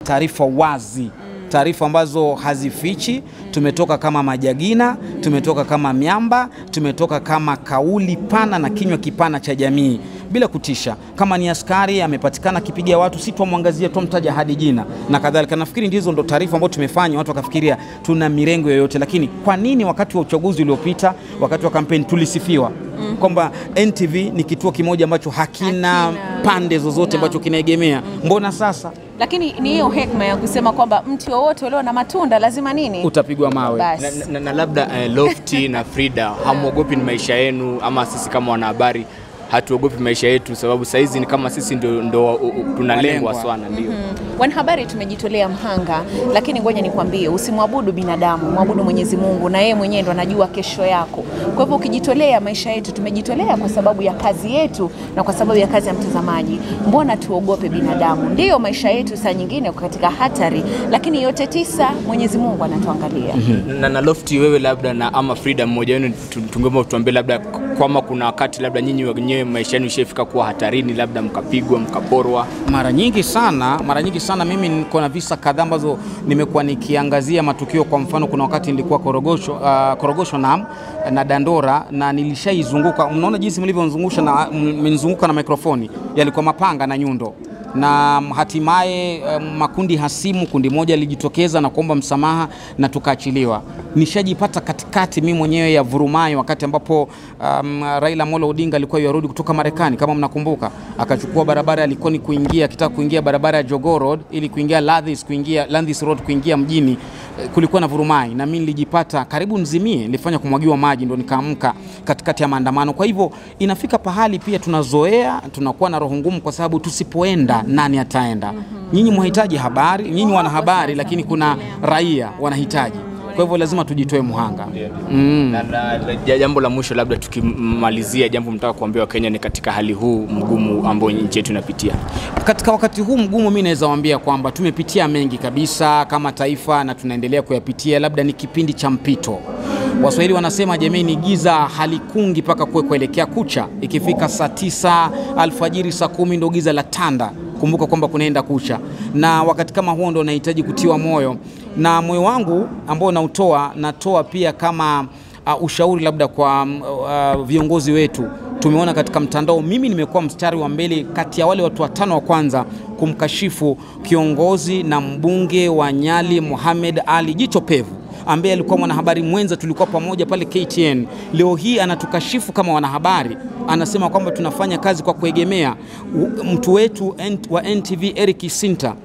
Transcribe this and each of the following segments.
taarifa wazi taarifa ambazo hazifichi. Tumetoka kama majagina, tumetoka kama miamba, tumetoka kama kauli pana na kinywa kipana cha jamii bila kutisha. Kama ni askari amepatikana akipiga watu, si twamwangazia, twamtaja hadi jina na kadhalika. Nafikiri ndizo ndo taarifa ambazo tumefanya, watu wakafikiria tuna mirengo yoyote. Lakini kwa nini wakati wa uchaguzi uliopita, wakati wa kampeni tulisifiwa kwamba NTV ni kituo kimoja ambacho hakina, Hakina. pande zozote ambacho kinaegemea? Mbona sasa Lakini ni hiyo hekima ya kusema kwamba mti wowote ulio na matunda lazima nini? utapigwa mawe? Basi. na, na, na labda eh, Lofty na Frida hamwogopi ni maisha yenu, ama sisi kama wanahabari hatuogopi maisha yetu, sababu saizi ni kama sisi ndo, ndo uh, uh, tunalengwa Walengwa. sana, ndio Wanahabari tumejitolea mhanga, lakini ngoja nikwambie, usimwabudu binadamu, mwabudu Mwenyezi Mungu, na yeye mwenyewe ndo anajua kesho yako. Kwa hivyo ukijitolea maisha yetu, tumejitolea kwa sababu ya kazi yetu na kwa sababu ya kazi ya mtazamaji. Mbona tuogope binadamu? Ndiyo, maisha yetu saa nyingine yako katika hatari, lakini yote tisa Mwenyezi Mungu anatuangalia. na, na Lofty, wewe labda na ama Frida, mmoja wenu tu- tungeomba tuambie labda kwama kuna wakati labda nyinyi wenyewe maisha yenu ishafika kuwa hatarini, labda mkapigwa mkaporwa. Mara nyingi sana, mara nyingi sana mimi niko na visa kadhaa ambazo nimekuwa nikiangazia matukio. Kwa mfano, kuna wakati nilikuwa Korogosho, uh, Korogosho na, na Dandora na nilishaizunguka. Mnaona jinsi mlivyonzungusha na mmenizunguka na mikrofoni, yalikuwa mapanga na nyundo na hatimaye um, makundi hasimu, kundi moja lilijitokeza na kuomba msamaha na tukaachiliwa. Nishajipata katikati mimi mwenyewe ya vurumai, wakati ambapo um, Raila Amolo Odinga alikuwa yarudi kutoka Marekani, kama mnakumbuka, akachukua barabara alikuwa ni kuingia, akitaka kuingia barabara ya Jogoo Road ili kuingia Landis, kuingia Landis Road kuingia mjini. Eh, Kulikuwa na vurumai na mimi nilijipata karibu nzimie, nilifanya kumwagiwa maji, ndo nikaamka katikati ya maandamano. Kwa hivyo inafika pahali pia tunazoea, tunakuwa na roho ngumu, kwa sababu tusipoenda nani ataenda? Nyinyi mwahitaji habari, nyinyi wana habari, lakini kuna raia wanahitaji. Kwa hivyo lazima tujitoe muhanga. Mm. Na, na, na, ja- jambo la mwisho labda tukimalizia, jambo mtaka kuambia Wakenya ni katika hali huu mgumu ambao nchi yetu inapitia. Katika wakati huu mgumu, mi naweza waambia kwamba tumepitia mengi kabisa kama taifa na tunaendelea kuyapitia. Labda ni kipindi cha mpito. Waswahili wanasema jameni, giza halikungi mpaka kuwe kuelekea kucha. Ikifika saa tisa alfajiri, saa kumi ndo giza la tanda. Kumbuka kwamba kunaenda kucha, na wakati kama huo ndo nahitaji kutiwa moyo, na moyo wangu ambao nautoa natoa pia kama uh, ushauri labda kwa um, uh, viongozi wetu tumeona katika mtandao, mimi nimekuwa mstari wa mbele kati ya wale watu watano wa kwanza kumkashifu kiongozi na mbunge wa Nyali Mohamed Ali Jicho Pevu ambaye alikuwa mwanahabari mwenza, tulikuwa pamoja pale KTN. Leo hii anatukashifu kama wanahabari, anasema kwamba tunafanya kazi kwa kuegemea U- mtu wetu N- wa NTV Eric Sinta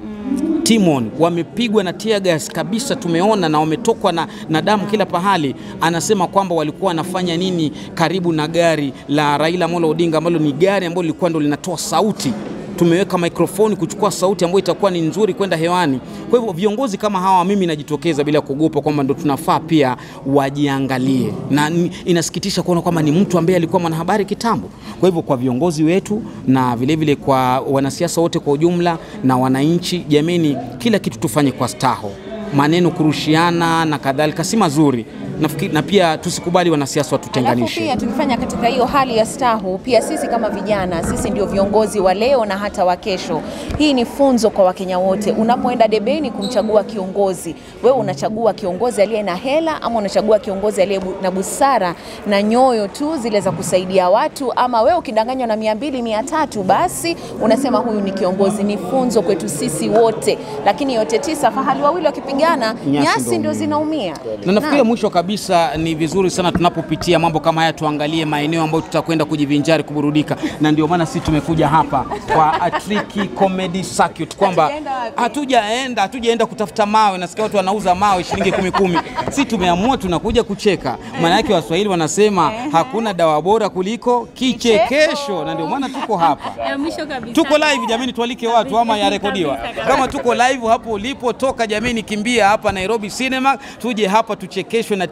Timon wamepigwa na tear gas kabisa, tumeona na wametokwa na, na damu kila pahali. Anasema kwamba walikuwa wanafanya nini karibu na gari la Raila Amolo Odinga ambalo ni gari ambalo lilikuwa ndo linatoa sauti. Tumeweka mikrofoni kuchukua sauti ambayo itakuwa ni nzuri kwenda hewani. Kwa hivyo viongozi kama hawa, mimi najitokeza bila kuogopa kwamba ndo tunafaa pia wajiangalie, na ni- inasikitisha kuona kwamba ni mtu ambaye alikuwa mwanahabari kitambo. Kwa hivyo kwa viongozi wetu na vilevile vile kwa wanasiasa wote kwa ujumla na wananchi, jameni, kila kitu tufanye kwa staho. Maneno kurushiana na kadhalika si mazuri. Nafikiri, na pia tusikubali wanasiasa Alafu watutenganishe. pia tukifanya katika hiyo hali ya stahu, pia sisi kama vijana, sisi ndio viongozi wa leo na hata wa kesho. Hii ni funzo kwa Wakenya wote. Unapoenda debeni kumchagua kiongozi, wewe unachagua kiongozi aliye na hela ama unachagua kiongozi aliye bu- na busara na nyoyo tu zile za kusaidia watu, ama wewe ukidanganywa na mia mbili mia tatu basi unasema huyu ni kiongozi. Ni funzo kwetu sisi wote, lakini yote tisa, fahali wawili wakipigana, Nyasi nyasi ndio ndio zinaumia. na nafikiria Naam. mwisho kabisa ni vizuri sana tunapopitia mambo kama haya tuangalie maeneo ambayo tutakwenda kujivinjari kuburudika, na ndio maana sisi tumekuja hapa kwa Atriki Comedy Circuit, kwamba Hatujaenda wapi? hatujaenda hatujaenda kutafuta mawe. Nasikia watu wanauza mawe shilingi kumi kumi, si tumeamua tunakuja kucheka. Maana yake Waswahili wanasema hakuna dawa bora kuliko kichekesho, na ndio maana tuko hapa. Ya mwisho kabisa. Tuko live jamani, tualike watu ama yarekodiwa. Kabisa, kabisa. Kama tuko live hapo ulipotoka, jamani, kimbia hapa Nairobi Cinema, tuje hapa tuchekeshwe na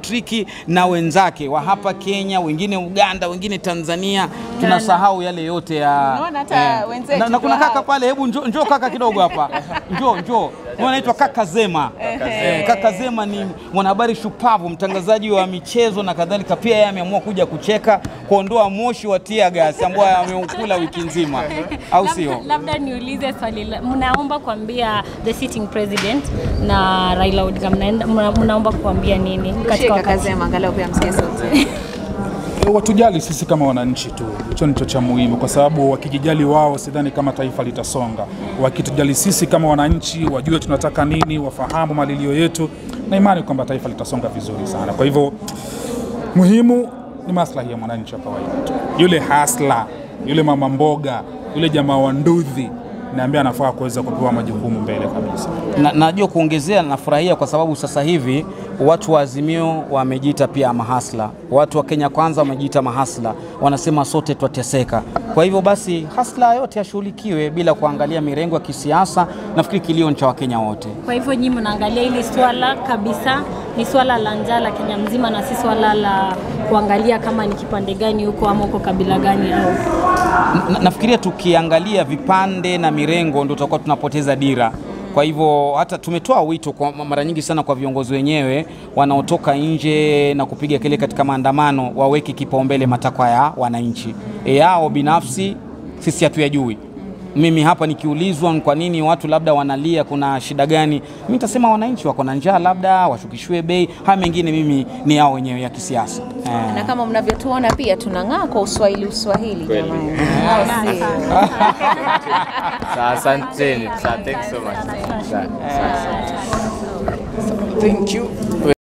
Patrick na wenzake wa hapa Kenya, wengine Uganda, wengine Tanzania, tunasahau yale yote ya Unaona hata wenzetu na, na kuna ndio kaka hao. pale, hebu njoo njoo kaka kidogo hapa, njoo njoo, Huyu anaitwa kaka Zema. Eh, kaka Zema ni mwanahabari shupavu, mtangazaji wa michezo na kadhalika. Pia yeye ameamua kuja kucheka, kuondoa moshi wa tear gas ambao ameukula wiki nzima, au Labda- sio? Labda niulize swali, la- mnaomba kuambia the sitting president na Raila Odinga, mnaenda- mna- mnaomba kuambia nini katika Shika wakati Kazema, angalau pia msikie sauti. watujali sisi kama wananchi tu, hicho ndicho cha muhimu, kwa sababu wakijijali wao, sidhani kama taifa litasonga. Wakitujali sisi kama wananchi, wajue tunataka nini, wafahamu malilio yetu, na imani kwamba taifa litasonga vizuri sana. Kwa hivyo muhimu ni maslahi ya mwananchi wa kawaida tu, yule hasla, yule mama mboga, yule jamaa wa ndudhi, naambia anafaa kuweza kupewa majukumu mbele kabisa. Na- najua kuongezea, nafurahia kwa sababu sasa hivi watu wa Azimio wamejiita pia mahasla, watu wa Kenya Kwanza wamejiita mahasla, wanasema sote twateseka. Kwa hivyo basi hasla yote yashughulikiwe bila kuangalia mirengo ya kisiasa. Nafikiri kilio ni cha Wakenya wote. Kwa hivyo nyinyi mnaangalia hili swala kabisa ni swala la njaa la Kenya mzima na si swala la kuangalia kama ni kipande gani huko ama uko kabila gani au Na, nafikiria tukiangalia vipande na mirengo ndio tutakuwa tunapoteza dira. Kwa hivyo hata tumetoa wito kwa mara nyingi sana kwa viongozi wenyewe wanaotoka nje na kupiga kelele katika maandamano waweke kipaumbele matakwa ya wananchi. E, yao binafsi sisi hatuyajui. Mimi hapa nikiulizwa ni kwa nini watu labda wanalia, kuna shida gani, mimi nitasema wananchi wako na njaa, labda washukishiwe bei. Haya mengine mimi ni yao wenyewe ya kisiasa eh. Na kama mnavyotuona pia tunang'aa kwa uswahili uswahili jamani. Au sio? Sa- Asanteni. Sa- Thanks so much. Sa- sa- sa- Thank you.